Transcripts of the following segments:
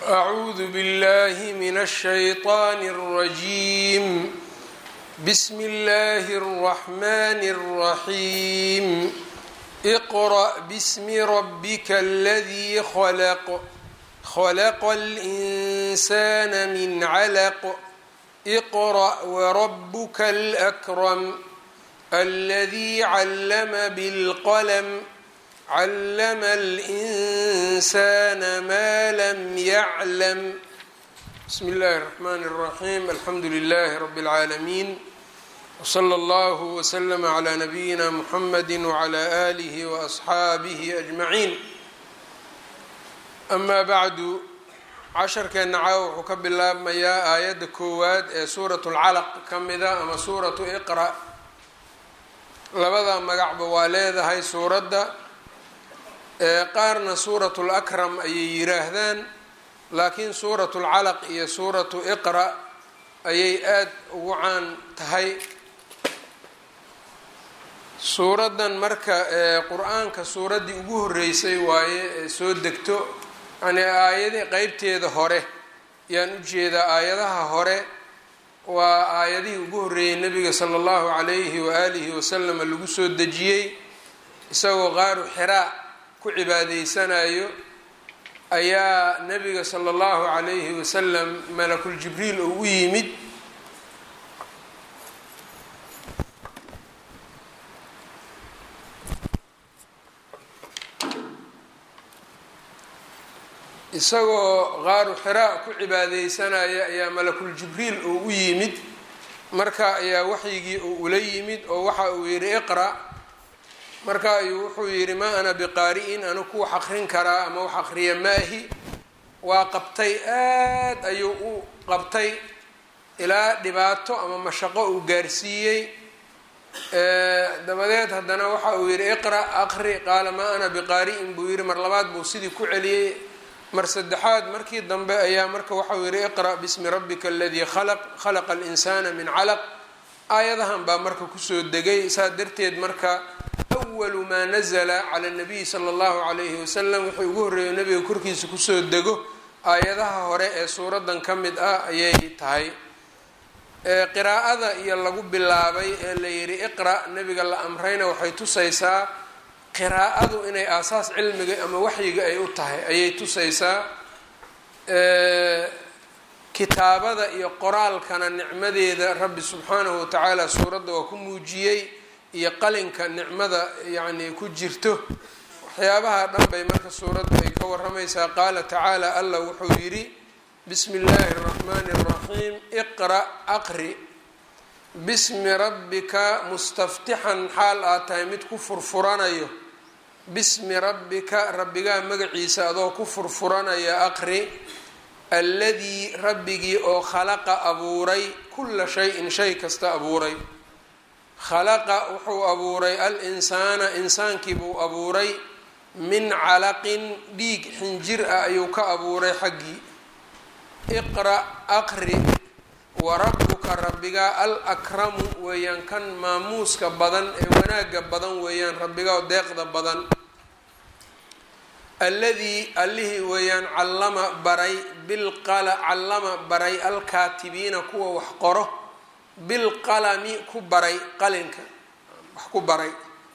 أعوذ بالله من الشيطان الرجيم بسم الله الرحمن الرحيم اقرأ باسم ربك الذي خلق خلق الإنسان من علق اقرأ وربك الأكرم الذي علم بالقلم علم الإنسان ما لم يعلم بسم الله الرحمن الرحيم الحمد لله رب العالمين وصلى الله وسلم على نبينا محمد وعلى آله وأصحaabihi أجمعين أما bعdu casharkeena caawa wuxuu ka bilaabmayaa aayadda koowaad ee suuraة اlcalq ka mida ama suuraةu iqra labada magacba waa leedahay suuradda qaarna suuraة اlأkram ayay yiraahdaan laakiin suuraة اlcalq iyo suuraةu iqra ayay aad ugu caan tahay suuraddan marka qur-aanka suuraddii ugu horeysay waaye ee soo degto yani aayadi qeybteeda hore yaan u jeedaa aayadaha hore waa aayadihii ugu horreeyey nebiga sala allahu calayhi waaalihi wasalama lagu soo dejiyey isagoo qaaru xiraa ku cibaadaysanayo ayaa nebiga sala allahu calayhi wasalam malakul jibriil oo u yimid isagoo qaaru xiraa ku cibaadeysanaya ayaa malakul jibriil oo u yimid marka ayaa waxyigii oo ula yimid oo waxa uu yidhi iqra marka ayuu wuxuu yidhi maa ana biqaari-in anu ku wax aqrin karaa ama wax aqriya maahi waa qabtay aad ayuu u qabtay ilaa dhibaato ama mashaqo uu gaarsiiyey dabadeed haddana waxa uu yidhi iqra aqri qaala maa ana biqaari-in buu yidhi mar labaad buu sidii ku celiyey mar saddexaad markii dambe ayaa marka waxau yihi iqra' bismi rabbika aladii khalaq khalaqa alinsana min calaq aayadahan baa marka kusoo degay saa darteed marka awalu maa nazla cala nabiyi sala allahu calayhi wasalam wuxuu ugu horreeyo nabiga korkiisa kusoo dego aayadaha hore ee suuraddan ka mid ah ayay tahay qiraa'ada iyo lagu bilaabay ee la yidhi iqra' nabiga la amrayna waxay tusaysaa qiraa'adu inay aasaas cilmiga ama waxyiga ay u tahay ayay tusaysaa kitaabada iyo qoraalkana nicmadeeda rabbi subxaanahu watacaala suuradda waa ku muujiyey iyo qalinka nicmada yacni ku jirto waxyaabaha dhan bay marka suuraddu ay ka waramaysaa qaala tacaala allah wuxuu yidhi bismi illaahi araxmaani araxiim iqra' aqri bismi rabbika mustaftixan xaal aad tahay mid ku furfuranayo bismi rabbika rabbigaa magaciisa adoo ku furfuranaya aqri alladii rabbigii oo khalaqa abuuray kulla shay-in shay kasta abuuray khalaqa wuxuu abuuray al insaana insaankii buu abuuray min calaqin dhiig xinjir ah ayuu ka abuuray xaggii iqra' aqri warabuka rabbigaa al akramu weeyaan kan maamuuska badan ee wanaagga badan weeyaan rabbigaa deeqda badan alladii allihii weeyaan callama baray bilqala callama baray alkaatibiina kuwa wax qoro bilqalami ku baray qalinka wax ku baray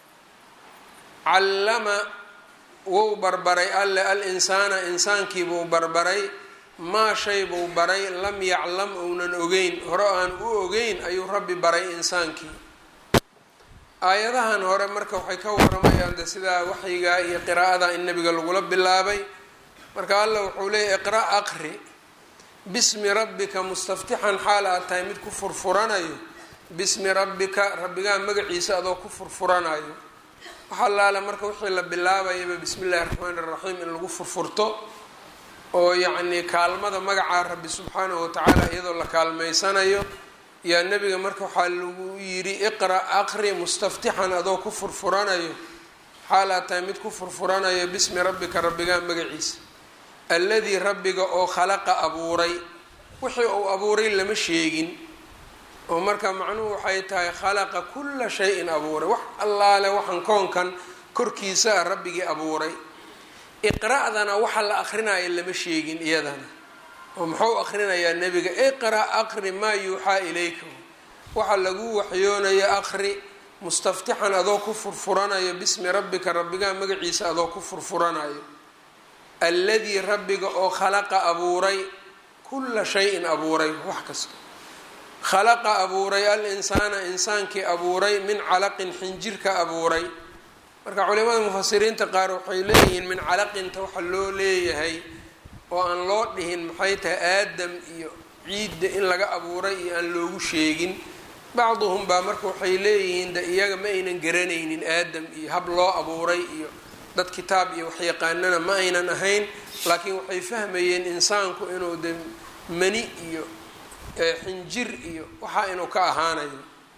callama wou barbaray alle al insaana insaankii buu barbaray maa shay buu baray lam yaclam ounan ogeyn hore aan u ogeyn ayuu rabbi baray insaankii aayadahan hore marka waxay ka waramayaan de sidaa waxyiga iyo qiraa'ada in nabiga lagula bilaabay marka alla wuxuu leeyahy iqra' aqri bismi rabbika mustaftixan xaal aad tahay mid ku furfuranayo bismi rabbika rabbigaa magaciisa adoo ku furfuranayo waxa laala marka wixii la bilaabayaba bismi illahi raxmaani iraxiim in lagu furfurto oo yacnii kaalmada magacaa rabbi subxaanahu watacaala iyadoo la kaalmaysanayo yaa nebiga marka waxaa lagu yidhi iqra' aqri mustaftixan adoo ku furfuranayo xaalaad tahay mid ku furfuranayo bismi rabbika rabbigaa magaciisa alladii rabbiga oo khalaqa abuuray wixii uu abuuray lama sheegin oo marka macnuhu waxay tahay khalaqa kulla shayin abuuray wax allaale waxaan koonkan korkiisa a rabbigii abuuray iqra'dana waxa la akrinaya lama sheegin iyadana oo muxuu akrinayaa nebiga iqra' aqri maa yuuxaa ilayka waxa lagu waxyoonayo aqri mustaftixan adoo ku furfuranayo bismi rabbika rabbigaa magaciisa adoo ku furfuranayo alladii rabbiga oo khalaqa abuuray kulla shayin abuuray wax kasta khalaqa abuuray al insaana insaankii abuuray min calaqin xinjirka abuuray marka culimada mufasiriinta qaar waxay leeyihiin min calaqinta waxa loo leeyahay oo aan loo dhihin maxay tahay aadam iyo ciidda in laga abuuray iyo aan loogu sheegin bacduhum baa marka waxay leeyihiin de iyaga ma aynan garanaynin aadam iyo hab loo abuuray iyo dad kitaab iyo waxyaqaanana ma aynan ahayn laakiin waxay fahmayeen insaanku inuu de mani iyo xinjir iyo waxaa inuu ka ahaanayo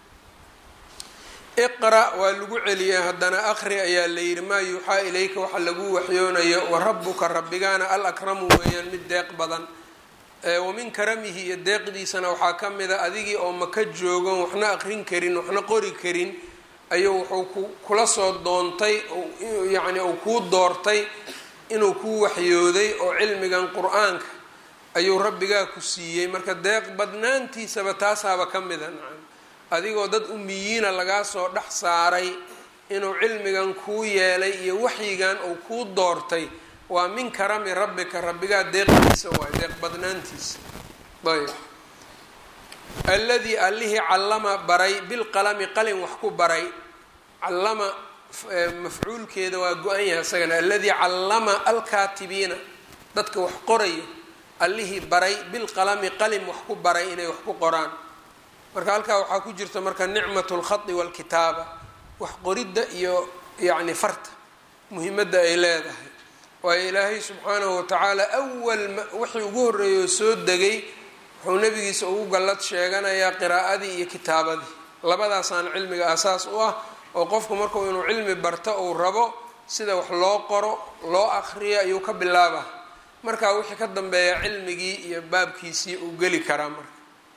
iqra' waa lagu celiyay haddana aqri ayaa la yidhi maa yuuxaa ilayka waxa lagu waxyoonayo wa rabbuka rabbigaana al akramu weeyaan mid deeq badan wa min karamihi iyo deeqdiisana waxaa ka mid a adigii oo maka joogon waxna aqrin karin waxna qori karin ayuu wuxuu kula soo doontay yacni uu kuu doortay inuu kuu waxyooday oo cilmigan qur-aanka ayuu rabbigaa ku siiyey marka deeq badnaantiisaba taasaaba ka mida nacam adigoo dad umiyiina lagaa soo dhex saaray inuu cilmigan kuu yeelay iyo waxyigan uu kuu doortay waa min karami rabbika rabbigaa deeqdiisa waay deeq badnaantiisa ayb alladii allihii callama baray bilqalami qalin wax ku baray callama mafcuulkeeda waa go-an yahay isagana alladii callama alkaatibiina dadka wax qoraya allihii baray bilqalami qalin wax ku baray inay wax ku qoraan marka halkaa waxaa ku jirta marka nicmat lkhadi walkitaaba wax qoridda iyo yacni farta muhimadda ay leedahay waayo ilaahay subxaanahu watacaala awal wixii ugu horreeyay oo soo degay wuxuu nabigiisa ugu gallad sheeganayaa qiraa'adii iyo kitaabadii labadaasaan cilmiga asaas u ah oo qofku markuu inuu cilmi barto uu rabo sida wax loo qoro loo akriyo ayuu ka bilaaba markaa wixii ka dambeeya cilmigii iyo baabkiisii uu geli karaa marka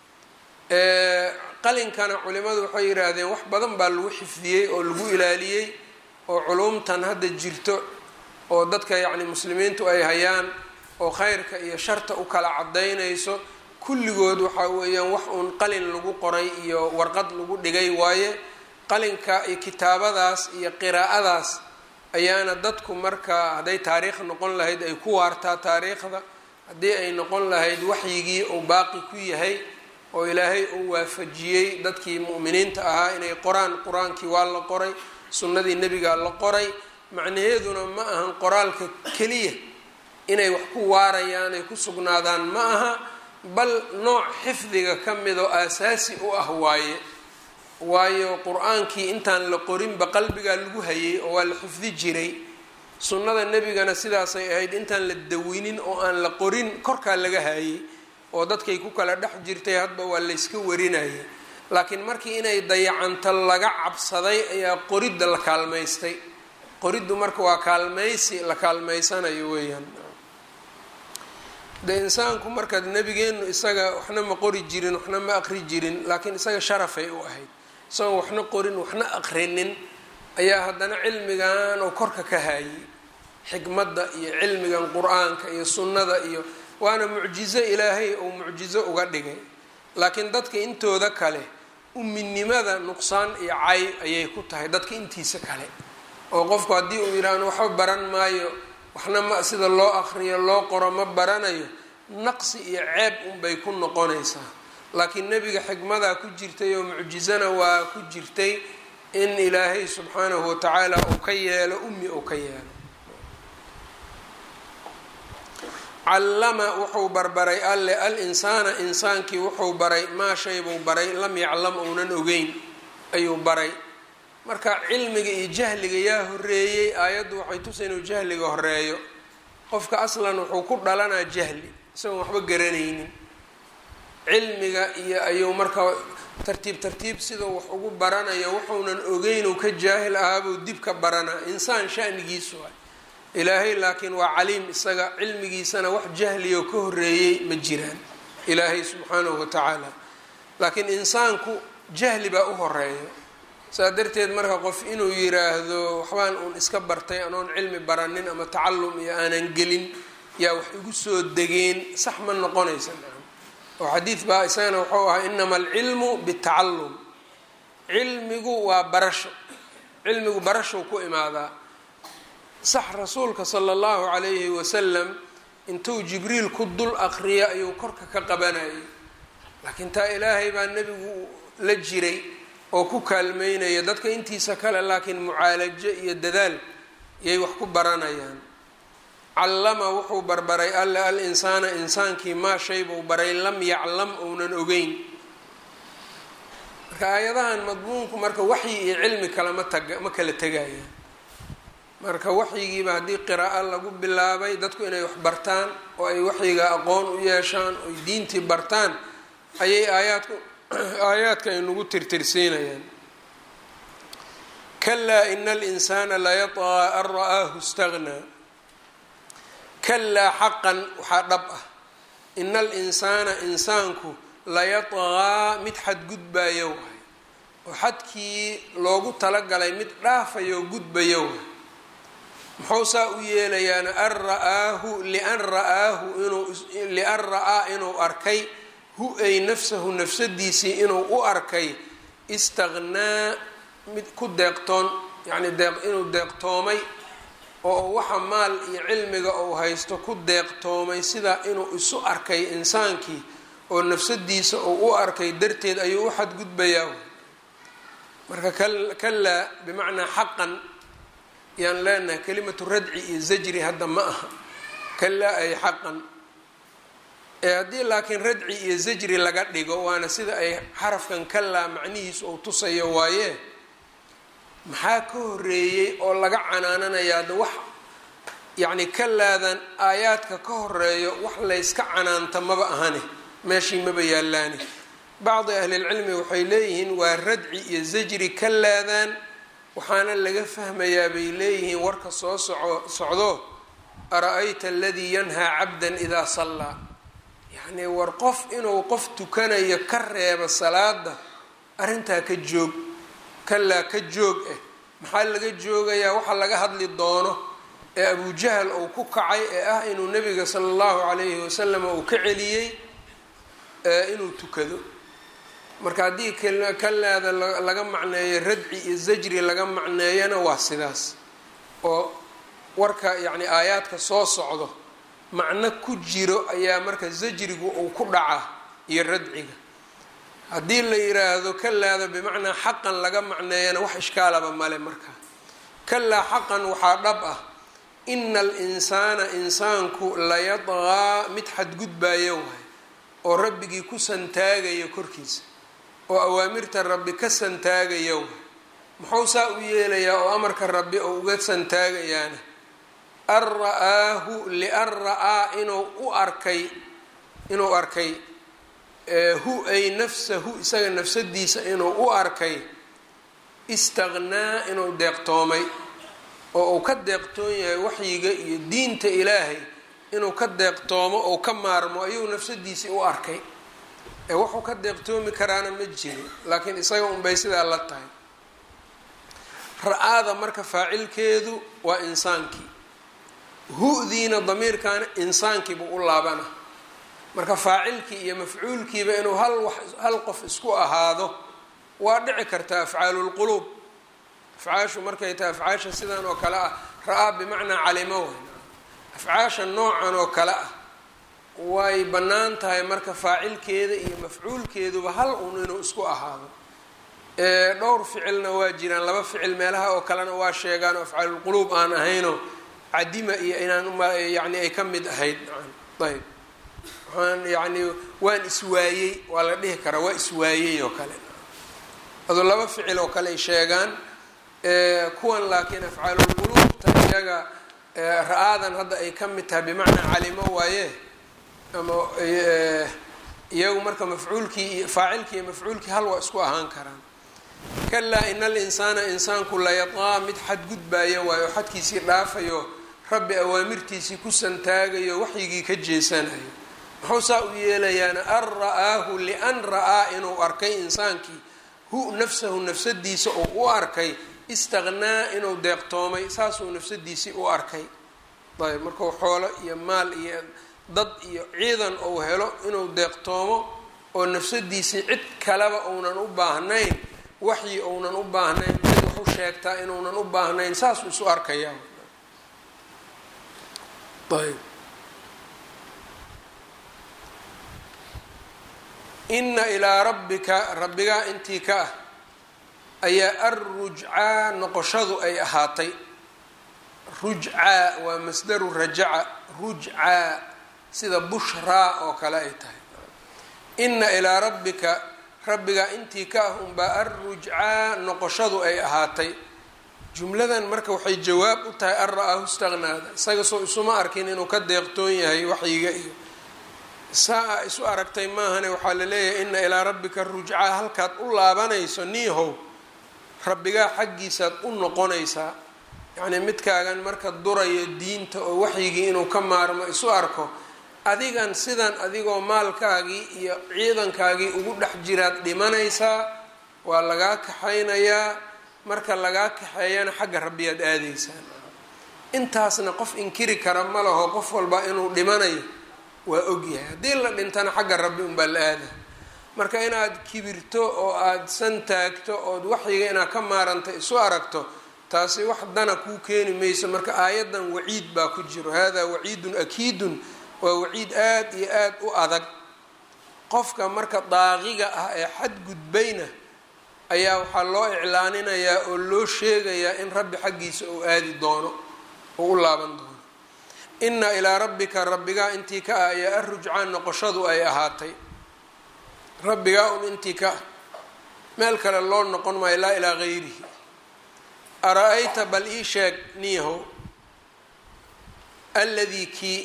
qalinkana culimadu waxay yidhaahdeen wax badan baa lagu xifdiyey oo lagu ilaaliyey oo culumtan hadda jirto oo dadka yacni muslimiintu ay hayaan oo khayrka iyo sharta u kala cadaynayso kulligood waxaa weeyaan wax uun qalin lagu qoray iyo warqad lagu dhigay waaye qalinka iyo kitaabadaas iyo qiraa'adaas ayaana dadku marka hadday taariikh noqon lahayd ay ku waartaa taariikhda haddii ay noqon lahayd waxyigii uu baaqi ku yahay oo ilaahay uu waafajiyey dadkii mu'miniinta ahaa inay qoraan qur-aankii waa la qoray sunnadii nebigaa la qoray macnaheeduna ma ahan qoraalka keliya inay wax ku waarayaan ay ku sugnaadaan ma aha bal nooc xifdiga ka mid oo aasaasi u ah waaye waayo qur-aankii intaan la qorinba qalbigaa lagu hayay oo waa la xifdi jiray sunnada nebigana sidaasay ahayd intaan la dawinin oo aan la qorin korkaa laga hayay oo dadkay ku kala dhex jirtay hadba waa layska warinayay laakiin markii inay dayacanto laga cabsaday ayaa qoridda la kaalmaystay qoriddu marka waa kaalmaysi la kaalmaysanayo weeyaan de insaanku marka nebigeenu isaga waxna ma qori jirin waxna ma aqri jirin laakiin isaga sharafay u ahayd isagoon waxna qorin waxna aqrinin ayaa haddana cilmigan oo korka ka haayay xikmadda iyo cilmigan qur-aanka iyo sunnada iyo waana mucjizo ilaahay uu mucjizo uga dhigay laakiin dadka intooda kale uminimada nuqsaan iyo cay ayay ku tahay dadka intiisa kale oo qofku haddii uu yidhaahno waxba baran maayo waxna ma sida loo aqriyo loo qoro ma baranayo naqsi iyo ceeb unbay ku noqonaysaa laakiin nebiga xikmadaa ku jirtay oo mucjizana waa ku jirtay in ilaahay subxaanahu watacaala uu ka yeelo ummi uu ka yeelo callama wuxuu barbaray alle al insaana insaankii wuxuu baray maa shay buu baray lam yaclam uunan ogeyn ayuu baray marka cilmiga iyo jahliga yaa horeeyey aayaddu waxay tusa inuu jahliga horeeyo qofka aslan wuxuu ku dhalanaa jahli isagoon waxba garanaynin cilmiga iyo ayuu marka tartiib tartiib siduu wax ugu baranayo wuxuunan ogeynuu ka jaahil ahaabuu dib ka baranaa insaan shanigiisu ah ilaahay laakiin waa caliim isaga cilmigiisana wax jahliyo ka horeeyey ma jiraan ilaahay subxaanahu watacaala laakiin insaanku jahli baa u horeeya saa darteed marka qof inuu yiraahdo waxbaan uun iska bartay anoon cilmi baranin ama tacallum iyo aanan gelin yaa wax igu soo degeen sax ma noqonaysa oo xadiid baa isagana wuxuu ahaa inama alcilmu bitacallum cilmigu waa barasho cilmigu barashow ku imaadaa sax rasuulka sala allahu calayhi wasalam intuu jibriil ku dul aqriya ayuu korka ka qabanayay laakiin taa ilaahay baa nebigu la jiray oo ku kaalmeynaya dadka intiisa kale laakiin mucaalajo iyo dadaal yay wax ku baranayaan callama wuxuu barbaray alle al insaana insaankii maa shay buu baray lam yaclam ounan ogeyn marka aayadahan madmuunku marka waxyi iyo cilmi kalama taga ma kala tegayaan marka waxyigiiba haddii qiraa'o lagu bilaabay dadku inay wax bartaan oo ay waxyiga aqoon u yeeshaan oy diintii bartaan ayay aayaadku aayaadka ay nagu tirtirsiinayaan kalaa ina alinsaana layatqaa an ra'aahu istagnaa kalaa xaqan waxaa dhab ah ina alinsaana insaanku layatqaa mid xadgudbayo waay oo xadkii loogu talagalay mid dhaafayo gudbayo waay muxuu saa u yeelayaana an ra'aahu lian ra'aahu inuu lian ra'aa inuu arkay hu ay nafsahu nafsadiisii inuu u arkay istaqnaa mid ku deeqtoon yacni deeq inuu deeqtoomay oo waxa maal iyo cilmiga uu haysto ku deeqtoomay sidaa inuu isu arkay insaankii oo nafsadiisa uu u arkay darteed ayuu u xadgudbayaa marka kalaa bimacnaa xaqan yaan leenahay kelimatu radci iyo zajri hadda ma aha kalaa ay xaqan ee haddii laakiin radci iyo zajri laga dhigo waana sida ay xarafkan kalaa macnihiisu uu tusayo waaye maxaa ka horeeyey oo laga canaananayaa de wax yacni kalaadan aayaadka ka horeeyo wax layska canaanta maba ahane meeshii maba yaalaani bacdi ahlilcilmi waxay leeyihiin waa radci iyo zajri kalaadan waxaana laga fahmayaa bay leeyihiin warka soo soco socdo ara-ayta aladii yanhaa cabdan idaa sallaa yacnii war qof inuu qof tukanayo ka reebo salaada arrintaa ka joog kalaa ka joog ah maxaa laga joogayaa waxa laga hadli doono ee abujahal uu ku kacay ee ah inuu nabiga sala allahu calayhi wasalam uu ka celiyey inuu tukado marka haddii kalaada laga macneeyo radci iyo zajri laga macneeyana waa sidaas oo warka yacni aayaadka soo socdo macno ku jiro ayaa marka zajrigu uu ku dhacaa iyo radciga haddii la yiraahdo kalaada bimacnaa xaqan laga macneeyana wax ishkaalaba male marka kalaa xaqan waxaa dhab ah ina alinsaana insaanku layadqaa mid xadgudbaayo waay oo rabbigii ku santaagayo korkiisa oo awaamirta rabbi ka santaagaya waay muxuu saa u yeelayaa oo amarka rabbi oo uga santaagayaana an ra-aahu lian ra-aa inuu u arkay inuu arkay hu ay nafsahu isaga nafsadiisa inuu u arkay istaqnaa inuu deeqtoomay oo uu ka deeqtoon yahay waxyiga iyo diinta ilaahay inuu ka deeqtoomo oo ka maarmo ayuu nafsadiisii u arkay ee wuxuu ka deeqtoomi karaana ma jiro laakiin isaga unbay sidaa la tahay ra-aada marka faacilkeedu waa insaankii hu-diina damiirkaana insaankiibuu u laabana marka faacilkii iyo mafcuulkiiba inuu hal wax hal qof isku ahaado waa dhici karta afcaalulquluub afcaashu markay tahay afcaasha sidan oo kale ah ra-aa bimacnaa calimo way afcaasha noocan oo kale ah way bannaan tahay marka faacilkeeda iyo mafcuulkeeduba hal un inuu isku ahaado dhowr ficilna waa jiraan laba ficil meelaha oo kalena waa sheegaan oo afcaalulquluub aan ahayno cadima iyo inaan yani ay ka mid ahayd ayb waxaan yani waan iswaayey waa la dhihi karaa waa iswaayey oo kale adoo laba ficil oo kale ay sheegaan kuwan laakiin afcaalulquluubta iyaga ra-aadan hadda ay ka mid tahay bimacnaa calimo waaye ama iyagu marka mafcuulkii iyo faacilkii iyo mafcuulkii hal waa isku ahaan karaan kalaa ina alinsaana insaanku layadqaa mid xadgudbaaya waayo oo xadkiisii dhaafayo rabbi awaamirtiisii ku santaagayo waxyigii ka jeesanayo muxuu saa u yeelayaana an ra-aahu lian ra-aa inuu arkay insaankii hu nafsahu nafsadiisa oo u arkay istaqnaa inuu deeqtoomay saasuu nafsadiisii u arkay ayb markuu xoolo iyo maal iyo dad iyo ciidan uu helo inuu deeqtoomo oo nafsadiisii cid kaleba uunan u baahnayn waxyi uunan u baahnayn cid wax u sheegtaa inuunan u baahnayn saasuu isu arkayaa ayb ina ilaa rabbika rabbigaa intii ka ah ayaa arrujcaa noqoshadu ay ahaatay rujcaa waa masdaru rajaca rujcaa sida bushraa oo kale ay tahay ina ilaa rabbika rabbigaa intii ka ah unbaa arrujcaa noqoshadu ay ahaatay jumladan marka waxay jawaab u tahay an ra-aahu istaqnaada isaga soo isuma arkin inuu ka deeqtoon yahay waxyiga iyo saa isu aragtay maahane waxaa la leeyahay ina ilaa rabbika rujcaa halkaad u laabanayso niihow rabbigaa xaggiisaad u noqonaysaa yacnii midkaagan marka durayo diinta oo waxyigii inuu ka maarmo isu arko adigan sidan adigoo maalkaagii iyo ciidankaagii ugu dhex jiraad dhimanaysaa waa lagaa kaxaynayaa marka lagaa kaxeeyana xagga rabbiyaad aadaysaan intaasna qof inkiri kara ma laho qof walba inuu dhimanayo waa ogyahay haddii la dhintana xagga rabbi unbaa la aada marka inaad kibirto oo aada san taagto ood waxyiga inaad ka maaranta isu aragto taasi wax dana kuu keeni mayso marka aayaddan waciid baa ku jiro hada waciidun akiidun waa waciid aada iyo aada u adag qofka marka daaqiga ah ee xadgudbayna ayaa waxaa loo iclaaninayaa oo loo sheegayaa in rabbi xaggiisa uu aadi doono oo u laaban doono ina ilaa rabbika rabbigaa intii ka ah ayaa arrujcaan noqoshadu ay ahaatay rabbigaa un intii ka ah meel kale loo noqon maayo laa ilaa gayrihi ara-ayta bal ii sheeg niihow alladii kii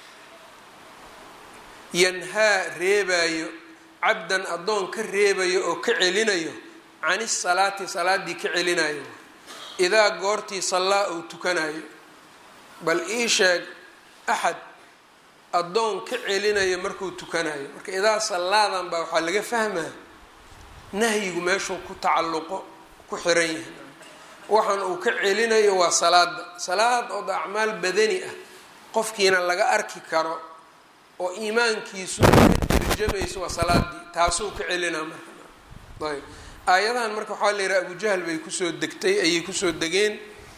yanhaa reebayo cabdan addoon ka reebayo oo ka celinayo can isalaati salaaddii ka celinayo idaa goortii sallaa uu tukanayo bal ii sheeg axad addoon ka celinayo markuu tukanayo marka idaa sallaadan baa waxaa laga fahmaa nahyigu meeshuu ku tacalluqo ku xiran yahay waxaan uu ka celinayo waa salaada salaad oo acmaal badani ah qofkiina laga arki karo oo iimaankiisu ka tarjamayso waa salaadii taasuu ka celinaa marka ayb aayadahan marka waxaa la yidhaha abujahl bay kusoo degtay ayay kusoo degeen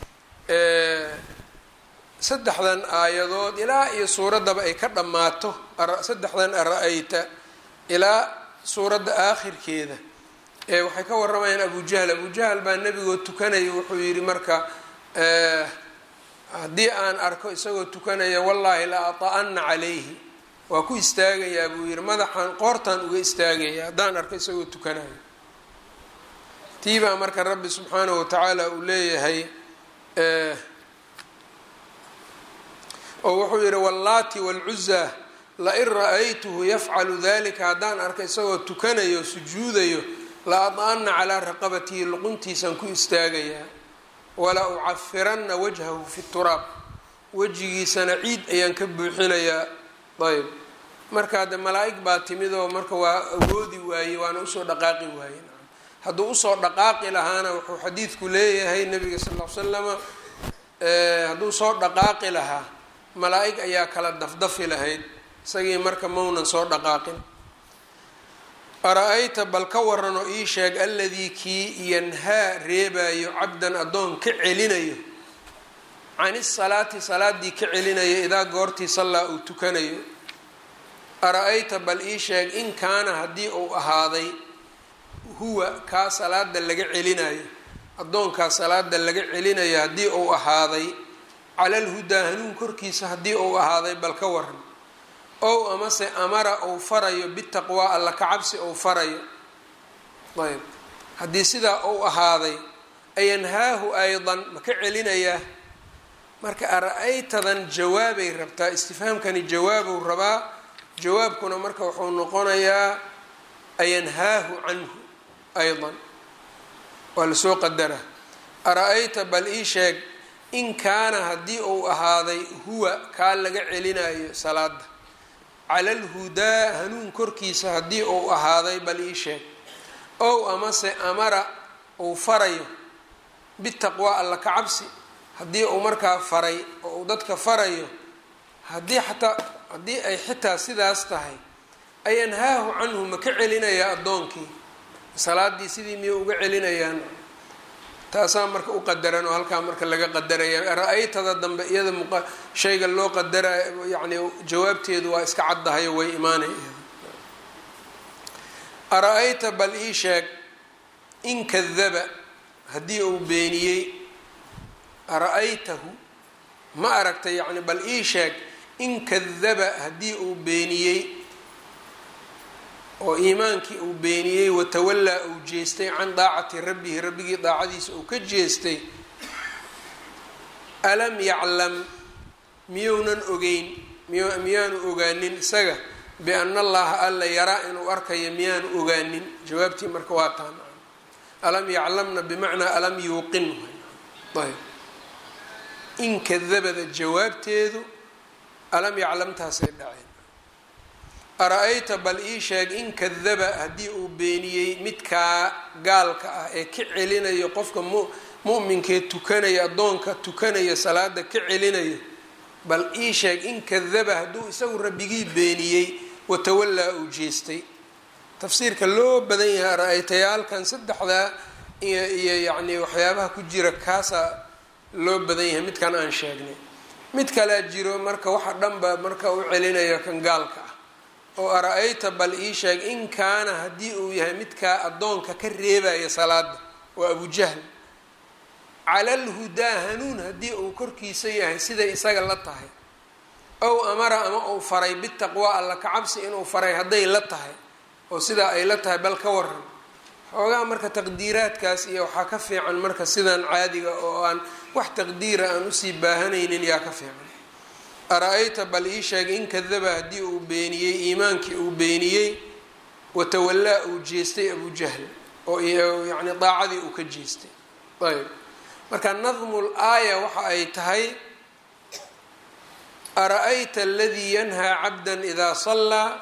saddexdan aayadood ilaa iyo suuraddaba ay ka dhammaato saddexdan ara-ayta ilaa suuradda aakhirkeeda ee waxay ka waramayaan abujahl abujahl baa nebigoo tukanaya wuxuu yidhi marka haddii aan arko isagoo tukanaya wallaahi la ata-ana calayhi waa ku istaagayaa buu yidhi madaxan qoortaan uga istaagaya haddaan arko isagoo tukanayo tii baa marka rabbi subxaanahu watacaala uu leeyahay oo wuxuu yidhi wallaati waalcuzaa lain ra-aytuhu yafcalu dalika haddaan arko isagoo tukanayo sujuudayo la ada-ana calaa raqabatihi luquntiisaan ku istaagayaa wala ucafiranna wajhahu fi turaab wejigiisana ciid ayaan ka buuxinayaa ayb markaa de malaa-ig baa timid oo marka waa awoodi waaye waana usoo dhaqaaqi waaye hadduu usoo dhaqaaqi lahaana wuxuu xadiidku leeyahay nabiga sal l l slama hadduu soo dhaqaaqi lahaa malaa-ig ayaa kala dafdafi lahayd isagii marka maunan soo dhaqaaqin ara-ayta bal ka waran oo ii sheeg alladii kii yanhaa reebayo cabdan addoon ka celinayo can isalaati salaadii ka celinayo idaa goortii sallaa uu tukanayo ara-ayta bal ii sheeg in kaana haddii uu ahaaday huwa kaa salaada laga celinayo addoonkaa salaada laga celinayo haddii uu ahaaday cala alhudaa hanuun korkiisa haddii uu ahaaday bal ka waran ow amase amara uu farayo bitaqwaa alla kacabsi uu farayo ayb haddii sidaa uu ahaaday ayanhaahu aydan ma ka celinayaa marka ara-aytadan jawaabay rabtaa istifhaamkani jawaabuu rabaa jawaabkuna marka wuxuu noqonayaa ayanhaahu canhu aydan waa lasoo qadaraa ara-ayta bal ii sheeg in kaana haddii uu ahaaday huwa kaa laga celinayo salaada cala alhudaa hanuun korkiisa haddii uu ahaaday bal ii sheeg ow amase amara uu farayo bitaqwaa alla ka cabsi haddii uu markaa faray oo uu dadka farayo haddii xataa haddii ay xitaa sidaas tahay ayanhaahu canhu ma ka celinayaa addoonkii salaadii sidii miyay uga celinayaan taasaa marka u qadaran oo halkaa marka laga qadaraya ra-aytada dambe iyada muq shayga loo qadara yani jawaabteedu waa iska caddahayo way imaanay ara-ayta bal ii sheeg in kadaba haddii uu beeniyey ara-aytahu ma aragtay yacni bal ii sheeg in kadaba haddii uu beeniyey oo iimaankii uu beeniyey watawallaa uu jeestay can daacati rabbihi rabbigii daacadiisa uu ka jeestay alam yaclam miyounan ogeyn miy miyaanu ogaanin isaga biana allaha alla yaraa inuu arkayo miyaanu ogaanin jawaabtii marka waa taan alam yaclamna bimacnaa alam yuuqin ayb in kadabada jawaabteedu alam yaclamtaasay dhaceen ara-ayta bal ii sheeg in kadaba haddii uu beeniyey midkaa gaalka ah ee ka celinayo qofka mu mu'minkee tukanaya addoonka tukanaya salaada ka celinayo bal ii sheeg in kadaba hadduu isagu rabbigii beeniyey watawallaa uu jeestay tafsiirka loo badan yahay ara-aytayaalkan saddexdaa iyo iyo yacni waxyaabaha ku jira kaasaa loo badan yahay midkan aan sheegnay mid kalea jiro marka waxa dhanba marka u celinaya kan gaalka ah oo ara-ayta bal ii sheeg in kaana haddii uu yahay midkaa addoonka ka reebaya salaada waa abujahl cala alhudaa hanuun haddii uu korkiisa yahay siday isaga la tahay ow amara ama uu faray bitaqwaa alla kacabsi inuu faray hadday la tahay oo sidaa ay la tahay bal ka waran xoogaa marka taqdiiraadkaas iyo waxaa ka fiican marka sidan caadiga oo aan wax taqdiira aan usii baahanaynin yaa ka fiican ara-ayta bal ii sheeg in kadaba haddii uu beeniyey iimaankii uu beeniyey watawallaa uu jeestay abujahl oo yacni daacadii uu ka jeestay ayb marka nadmul aaya waxa ay tahay ara-ayta aladii yanhaa cabda idaa sallaa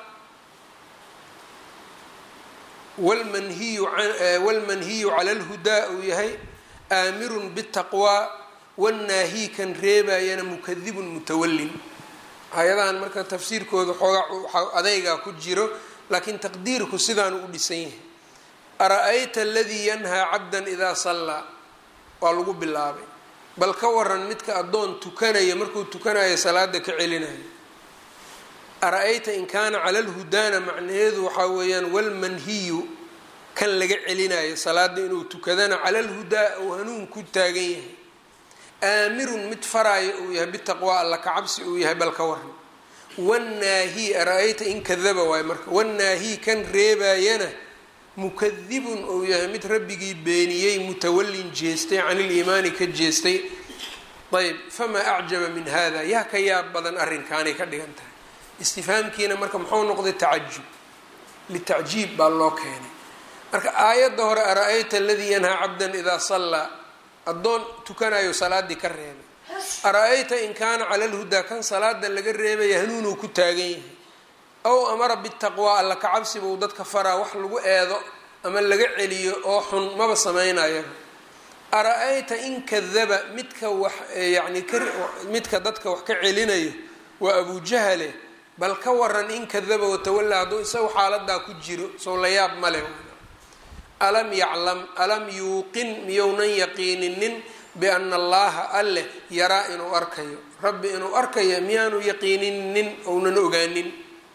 wlmanhiyu walmanhiyu cala alhudaa uu yahay aamirun bitaqwaa wannaahi kan reebayana mukadibun mutawallin hay-adahan marka tafsiirkooda xoogaa adeygaa ku jiro laakiin taqdiirku sidaanu u dhisan yahay ara-ayta aladii yanhaa cabdan idaa sallaa waa lagu bilaabay bal ka waran midka addoon tukanaya markuu tukanayo salaada ka celinayo ara-ayta in kaana cala lhudaana macnaheedu waxaa weeyaan walmanhiyu kan laga celinayo salaada inuu tukadana cala lhudaa uu hanuun ku taagan yahay aamirun mid faraayo uu yahay bitaqwaa alla kacabsi uu yahay bal ka waran wannaahi ara-ayta in kadaba waayo marka wannaahi kan reebayana mukadibun uu yahay mid rabbigii beeniyey mutawallin jeestay can iliimaani ka jeestay ayb famaa acjaba min hada yaa ka yaab badan arrinkaanay ka dhigan tahay istifhaamkiina marka muxuu noqday tacajub litacjiib baa loo keenay marka aayadda hore ara-ayta aladii yanhaa cabdan idaa sallaa addoon tukanayo salaadii ka reebay ara-ayta in kaana cala lhudaa kan salaada laga reebaya hanuunuu ku taagan yahay ow amara bitaqwaa alla kacabsi buu dadka faraa wax lagu eedo ama laga celiyo oo xun maba sameynaya ara-ayta in kadaba midka wax yacni kamidka dadka wax ka celinayo waa abujahale bal ka waran in kadaba watawallaa hadduu isagu xaaladaa ku jiro sow la yaab male alam yaclam alam yuuqin miyounan yaqiininin biana allaha alleh yaraa inuu arkayo rabbi inuu arkayo miyaanu yaqiininin ounan ogaanin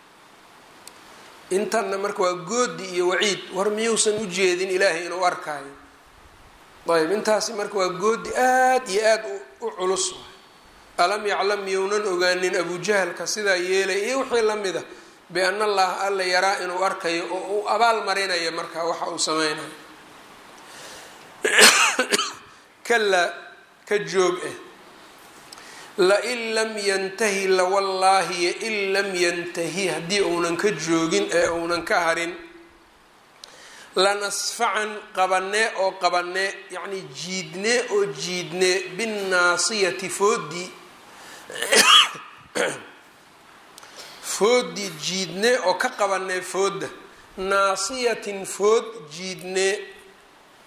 intanna marka waa goodi iyo waciid war miyuusan u jeedin ilaahay inuu arkaayo ayb intaasi marka waa goodi aada iyo aada u culus alam yaclam miyounan ogaanin abujahalka sidaa yeelay iyo wixii lamid a biana allaha alla yaraa inuu arkayo oo uu abaal marinayo marka waxa uu sameynayo kalaa ka joog ah lain lam yantahi lawallaahi in lam yantahi haddii uunan ka joogin ee uunan ka harin lanasfacan qabanee oo qabanee yacni jiidnee oo jiidnee binnaasiyati foodii foodii jiidnee oo ka qabanee foodda naasiyatin food jiidnee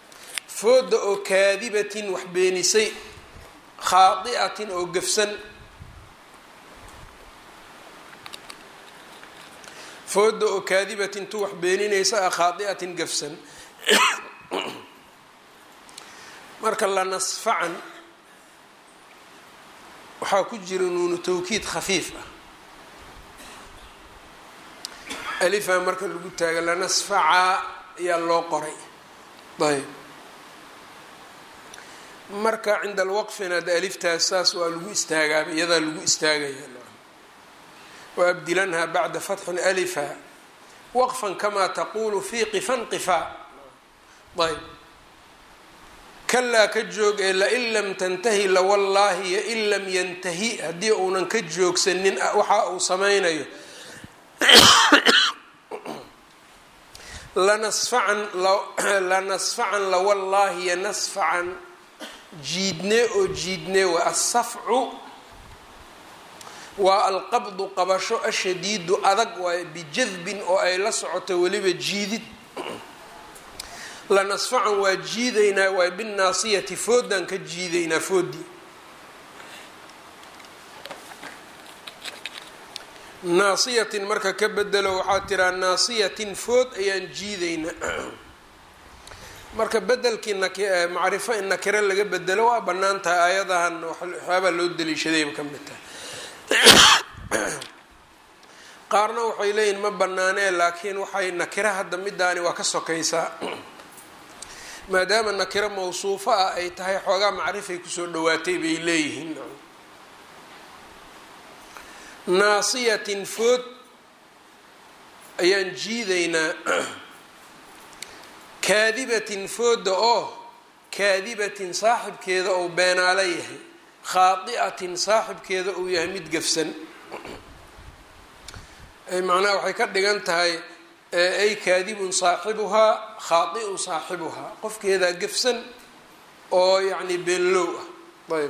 foodda oo kaadibatin wax beenisay khaadi'atin oo gafsan fooda oo kaadibatin tu wax beeninaysa ah khaadi'atin gafsan marka la nasfacan waxaa ku jira nuunu tawkiid khafiif ah alifaa marka lagu taaga lanasfacaa ayaa loo qoray ayb marka cinda alwaqfina de aliftaas saas waa lagu istaagaaba iyadaa lagu istaagaya waabdilanha bacda fatxin alifa waqfan kamaa taqulu fi qifan qifaa ayb kalaa ka joog ee lain lam tantahi lawallaahi yo in lam yantahi haddii uunan ka joogsanin waxa uu sameynayo lanasfacan lanasfacan lawallaahi yo nasfacan jiidne oo jiidne waa asafcu waa alqabdu qabasho ashadiidu adag waaye bijadbin oo ay la socoto weliba jiidid lanasfacan waa jiidaynaa waay binnaasiyati foodaan ka jiidaynaa foodii naasiyatin marka ka bedelo waxaa tiraa naasiyatin food ayaan jiidaynaa marka bedelkii macrifo in nakiro laga bedelo waa bannaan tahay aayadahan waxyaabaa loo daliishadayba ka mid tahay qaarna waxay leeyihin ma banaanee laakiin waxay nakiro hadda midaani waa ka sokaysaa maadaama nakiro mawsuufo ah ay tahay xoogaa macrifay kusoo dhawaatay bay leeyihiin naasiyatin food ayaan jiidaynaa kaadibatin fooda oo kaadibatin saaxibkeeda ou beenaalo yahay khaadi'atin saaxibkeeda uu yahay mid gafsan macnaha waxay ka dhigan tahay ay kaadibun saaxibuhaa khaadi'un saaxibuhaa qofkeedaa gafsan oo yacni beenlow ah ayb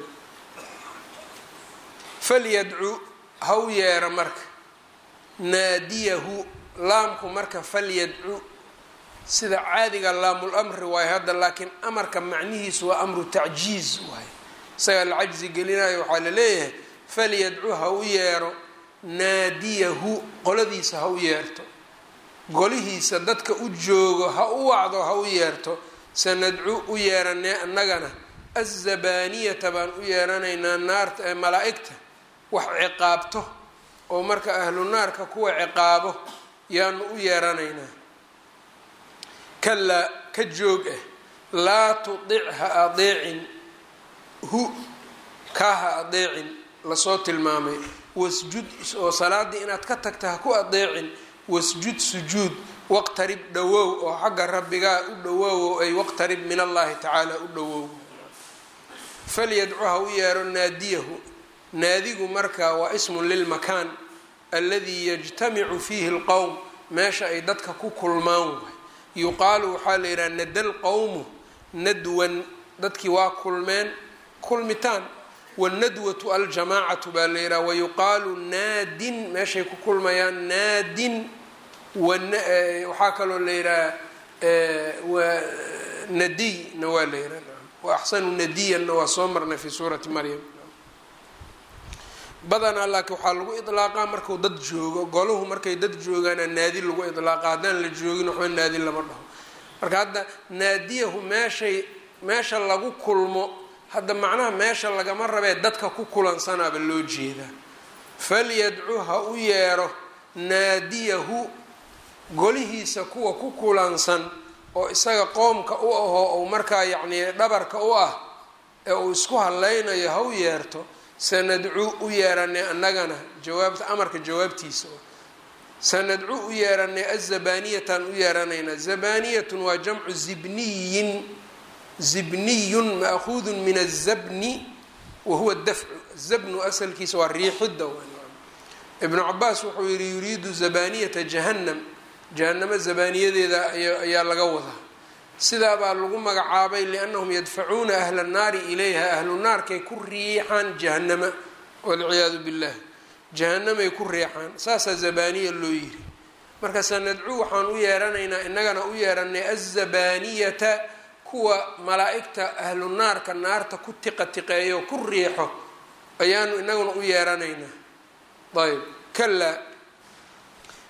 falyadcu ha u yeera marka naadiyahu laamku marka falyadcu sida caadiga laamul amri waayo hadda laakiin amarka macnihiisu waa amru tacjiiz waayo isagaa la cajzi gelinayo waxaa la leeyahay falyadcu ha u yeero naadiyahu qoladiisa ha u yeerto golihiisa dadka u joogo ha u wacdo ha u yeerto sanadcu u yeeranee annagana azabaniyata baan u yeeranaynaa naarta ee malaa-igta wax ciqaabto oo marka ahlu naarka kuwa ciqaabo yaanu u yeeranaynaa kalaa ka joog ah laa tudic ha adeecin hu kaa ha adeecin lasoo tilmaamay wasjud oo salaaddii inaad ka tagta ha ku adeecin wasjud sujuud waqtarib dhawow oo xagga rabbigaa u dhawoowo ay waqtarib min allahi tacaala u dhawow falyadcu ha u yeero naadiyahu naadigu marka waa ismun lilmakaan alladii yajtamicu fiihi lqowm meesha ay dadka ku kulmaan waay yuqaalu waxaa la yidhaha nada lqowmu nadwan dadkii waa kulmeen kulmitaan wanadwatu aljamaacatu baa la yidhaha wayuqaalu naadin meeshay ku kulmayaan naadin waxaa kaloo la yidhaha nadiyna waa la yidhaha wa axsanu nadiyanna waa soo marnay fi suurati maryam badanaa laakiin waxaa lagu idlaaqaa marku dad joogo goluhu markay dad joogaana naadi lagu idlaaqa haddaan la joogin waxba naadi lama dhaho marka hadda naadiyahu meeshay meesha lagu kulmo hadda macnaha meesha lagama rabee dadka ku kulansanaaba loo jeedaa falyadcu ha u yeero naadiyahu golihiisa kuwa ku kulansan oo isaga qoomka u ahoo ou markaa yacnii dhabarka u ah ee uu isku hadlaynayo ha u yeerto sanadcu u yeeranay annagana jawaabta amarka jawaabtiisa sanadcu u yeeranay azabaniyatan u yeeranaynaa zabaniyatun waa jamcu zibniyin zibniyun maahuudun min azabni wa huwa dafcu zabnu asalkiisa waa riixidda ibnu cabaas wuxuu yihi yuriidu zabaniyata jahannam jahanamo zabaniyadeeda ayaa laga wadaa sidaabaa lagu magacaabay liannahum yadfacuuna ahla nnaari ilayha ahlu naarkay ku riixaan jahanama walciyaadu billah jahanamay ku riixaan saasaa zabaniya loo yiri marka sanadcu waxaan u yeeranaynaa innagana u yeeranay azabaniyata kuwa malaa-igta ahlu naarka naarta ku tiqa tiqeeyo ku riixo ayaanu inaguna u yeeranaynaa ayb kalaa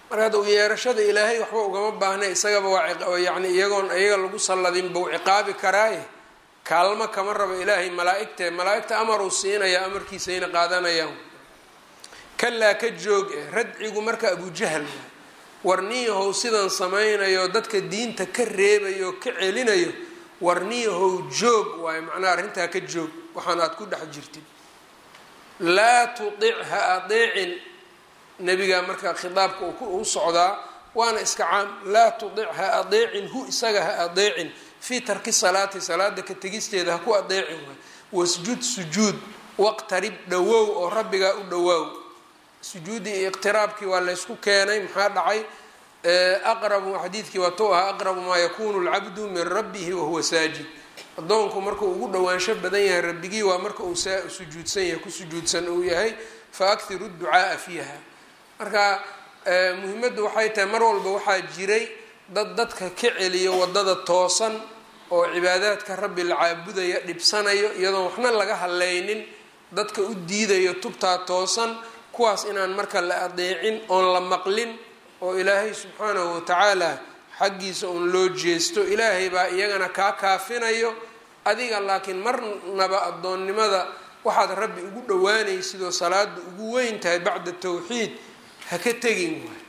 marka hadda u yeerashada ilaahay waxba ugama baahnay isagaba waa yacni iyagoon iyaga lagu salladin bau ciqaabi karaaye kaalmo kama rabo ilaahay malaa-igtee malaa-igta amaruu siinaya amarkiisayna qaadanayaan kalaa ka joog eh radcigu marka abujahal waay warniyahow sidan samaynayo dadka diinta ka reebayo ka celinayo warniyahow joog waayo macnaha arrintaa ka joog waxaan aad ku dhex jirtid laa tudic ha adeecin nebigaa marka khitaabka u socdaa waana iska caam laa tudic ha adeecin hu isaga ha adeecin fii tarki salaati salaada ka tegisteeda ha ku adeecin waay wasjud sujuud waqtarib dhawow oo rabbigaa u dhawaaw sujuudii iyo iqtiraabkii waa laysku keenay maxaa dhacay aqrabu xadiidkii waa tou ahaa aqrabu maa yakunu lcabdu min rabbihi wahuwa saajid addoonku markuu ugu dhowaansho badan yahay rabbigii waa marka uu sujuudsan yahay ku sujuudsan uu yahay fa akhiru ducaaa fiiha marka muhimaddu waxay tahay mar walba waxaa jiray dad dadka ka celiyo wadada toosan oo cibaadaadka rabbi la caabudaya dhibsanayo iyadoon waxna laga hadlaynin dadka u diidayo tubtaa toosan kuwaas inaan marka la adeecin oon la maqlin oo ilaahay subxaanahu watacaala xaggiisa uun loo jeesto ilaahay baa iyagana kaa kaafinayo adiga laakiin marnaba addoonnimada waxaad rabbi ugu dhowaanaysid oo salaada ugu weyn tahay bacda tawxiid ha ka tegin waay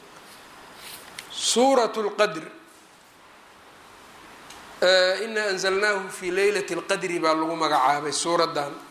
suurat lqadr ina anzalnaahu fi leylati lqadri baa lagu magacaabay suuraddan